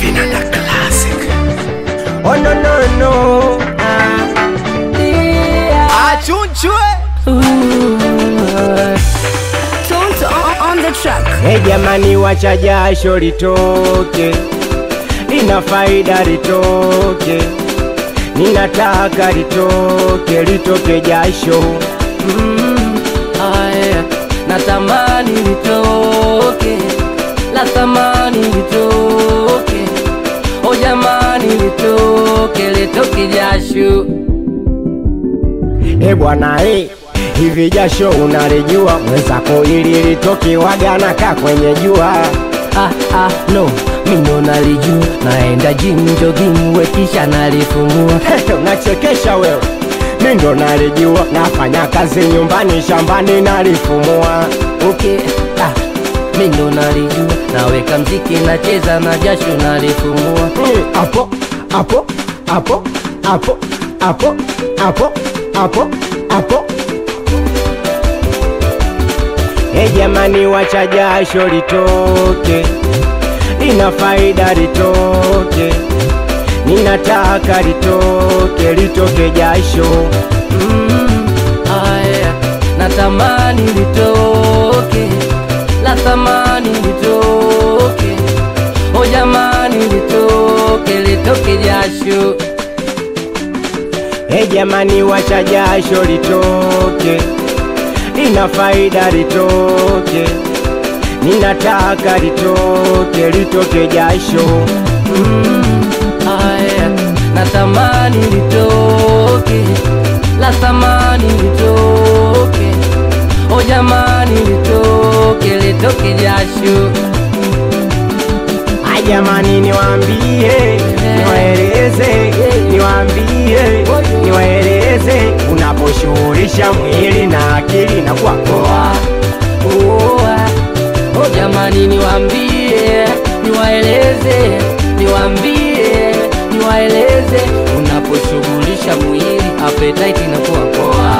Vinanda Classic. Oh no no no. Achunchwe. Tonto on, on the track. Hey jamani, wacha jasho litoke, lina faida litoke, ninataka litoke, litoke jasho. Aya, natamani litoke, la thamani litoke, o jamani litoke, litoke jasho. E bwana e, hivi jasho unalijua mwenzako, ili litoke wagana ka kwenye jua. Ah, ah, no, mindo nalijua, naenda gym jogging, wekisha nalifumua. Unachekesha wewe, mi ndo nalijua, nafanya kazi nyumbani, shambani nalifumua. Okay, ah, mindo nalijua, naweka mziki, nacheza na jasho nalifumua. Mm, Hapo hapo hapo hapo hapo hapo hapo hapo. E jamani, wacha jasho litoke, lina faida litoke, ninataka litoke, litoke jasho. Mm, aya, natamani litoke, la thamani litoke, o jamani litoke, litoke jasho. E jamani, wacha jasho litoke, lina faida litoke, ninataka litoke, litoke jasho. Aya, natamani litoke, la thamani litoke, o jamani litoke, litoke jasho. Ay jamani, niwaambie, niwaeleze, niwaambie, niwaeleze, unaposhughulisha mwili na akili na kuwa poa. Oa, o jamani niwambie, niwaeleze, niwambie, niwaeleze, unaposhughulisha mwili appetite inakuwa poa.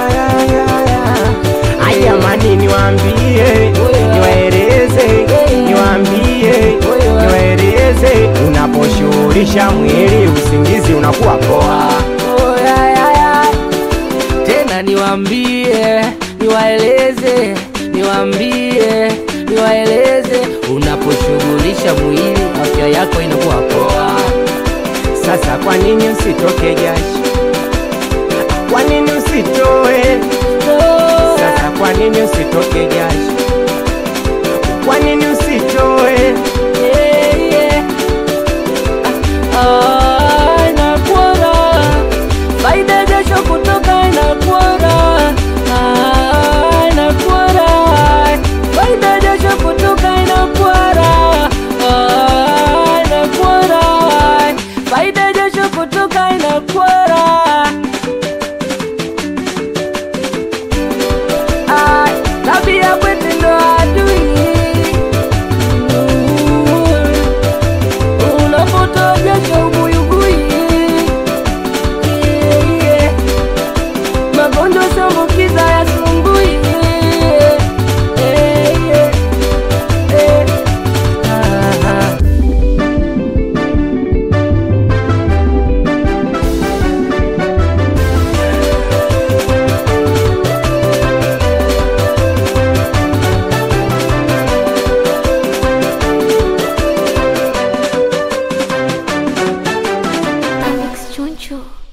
Ay jamani, niwaambie, niwaeleze, niwaambie, niwaeleze, unaposhughulisha mwili usingizi unakuwa poa. Oh, ya, ya, ya. Tena niwambie, niwaeleze, niwambie, niwaeleze, unaposhughulisha mwili afya yako inakuwa poa. Sasa kwa nini usitoke jasho? Kwa nini usitoe? Sasa kwa nini usitoke jasho? Kwa nini usitoe? Yeah, yeah. Ah, inakuwa raha. Faida ya jasho kutoka inakuwa raha. Ah, inakuwa raha. Faida ya jasho kutoka inakuwa raha. Ah, inakuwa raha. Faida ya jasho kutoka inakuwa raha. Ah, tabia kwetu ndo adui. Unapotoa jasho ubuyugui. Yeah, yeah. Magonjwa sambukiza ya sumbui. Yeah, yeah. Eh. Ah, ah. Alex Choncho.